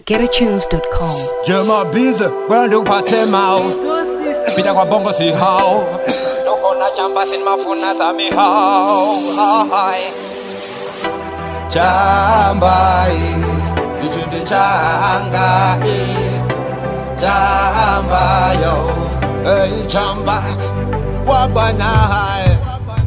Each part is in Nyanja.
GetAtunes.com. Jema bize kwenda uphathe mawu pita kwa bongo si hao Lokona chamba sin mafuna sami hao hai chamba ichinde changa chamba yo hey chamba wabana hai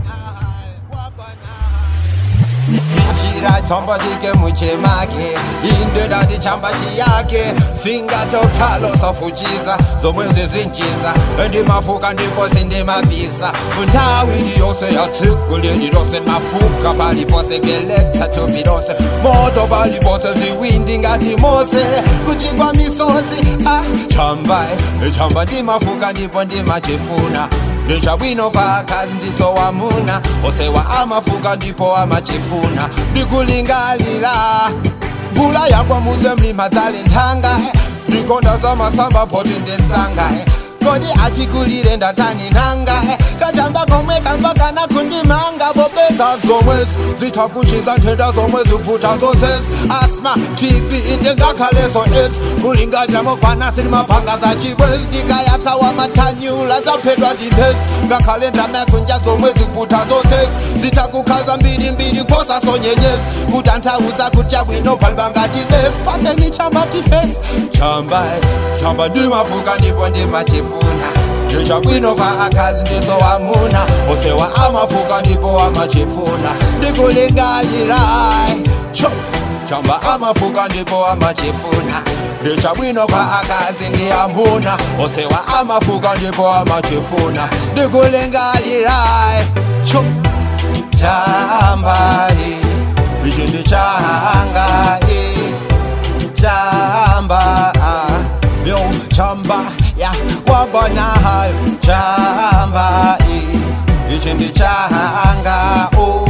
Ichira chamba chike muchemake indodati chamba chiyake singatokalo safuchiza zomwezi zinchiza ndimafuka ndipo sindimabisa nthawi yose yatsiguleni lose mafuka palipose geletsa thupi lose moto palipose ziwindi ngati mose kuchigwa misozi ah, chamba eh, chamba ndimafuka ndipo ndimachifuna ndichabwino pakazi ndisowamuna osewa amafuka ndipo amachifuna ndikulingalira mvula yakwa muze mlima dzale nthanga ndikonda zamasamba poti ndesanga kodi achikulire ndatani nanga kachamba komwe kamba kana kundimanga popeza zomwezi zithakuchiza nthenda zomwe zikuvuta zozezi asma tb ndingakhalezo aids kulingalira mokwanasi ndi maphanga za chibwezi ndikayatsawa mathanyula zaphedwa ndimphezi ngakhale ndamakunja zomwe zikuvuta zozezi zitakukhaza mbirimbiri posasonyenyezi kutanthauza kuchabwino phalibanga chidesi paseni chamba tifesi chamba chamba ndimafuka ndipo ndimachifuna ndichabwino kwa akazi ndisowamuna osewa amafuka ndipo amachifuna ndikulingalira cho chamba amafuka ndipo amachifuna ndichabwino kwa akazi ndiyamuna osewa amafuka ndipo amachifuna ndikulingalira cho chamba ichi ndichanga chamba yo chamba ya wagona hayo chamba ichi ndichanga oh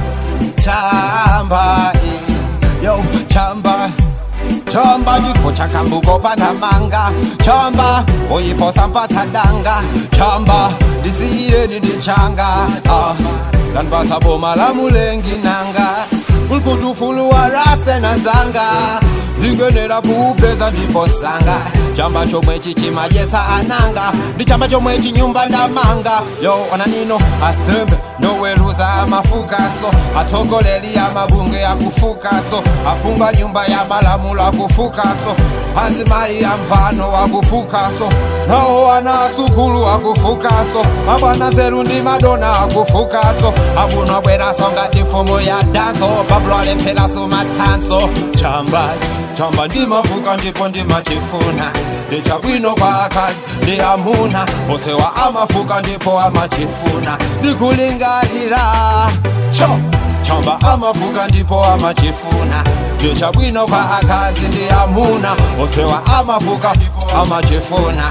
chamba yo chamba chamba ndikocha kambuko panamanga chamba uyiposa mpatsa danga chamba ndisiyireni ndichanga ah. lanipatsa boma la mulengi nanga ulkutufuluwa rase na zanga ndingenera kuupeza ndipo sanga chamba chomwe chichimadyetsa ananga ndi chamba chomwe chinyumba ndamanga yo ona nino asembe noweruza amafukaso atsogoleri amabunge akufukaso apunga nyumba ya malamulo akufukaso azimayi amvano akufukaso nawo ana asukulu akufukaso mabwana zeru ndi madona akufukaso abunwa bweraso ngati mfumu ya danso pablo alepheraso mathanso chamba chamba ndimafuka ndipo ndimachifuna ndichabwino kwa akazi ndi amuna osewa amafuka ndipo amachifuna ndikulingalira cho chamba amafuka ndipo amachifuna ndichabwino kwa akazi ndi amuna osewa amafuka amachifuna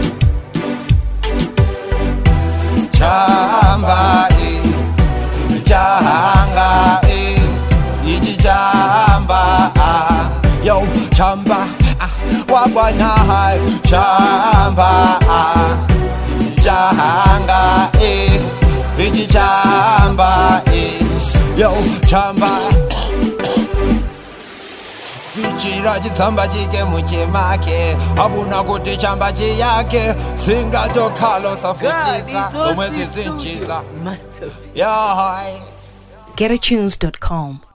chamba eh, changa eh, ichi chamba ah, yo chamba ah, wabwana chamba ah, changa eh, ichi chamba eh, yo chamba ichira chitsamba chike muchemake abuna kuti chamba chiyake singatokhalo safuchisa zomwe zizinchiza Masterpiece. yahai GetAtunes.com.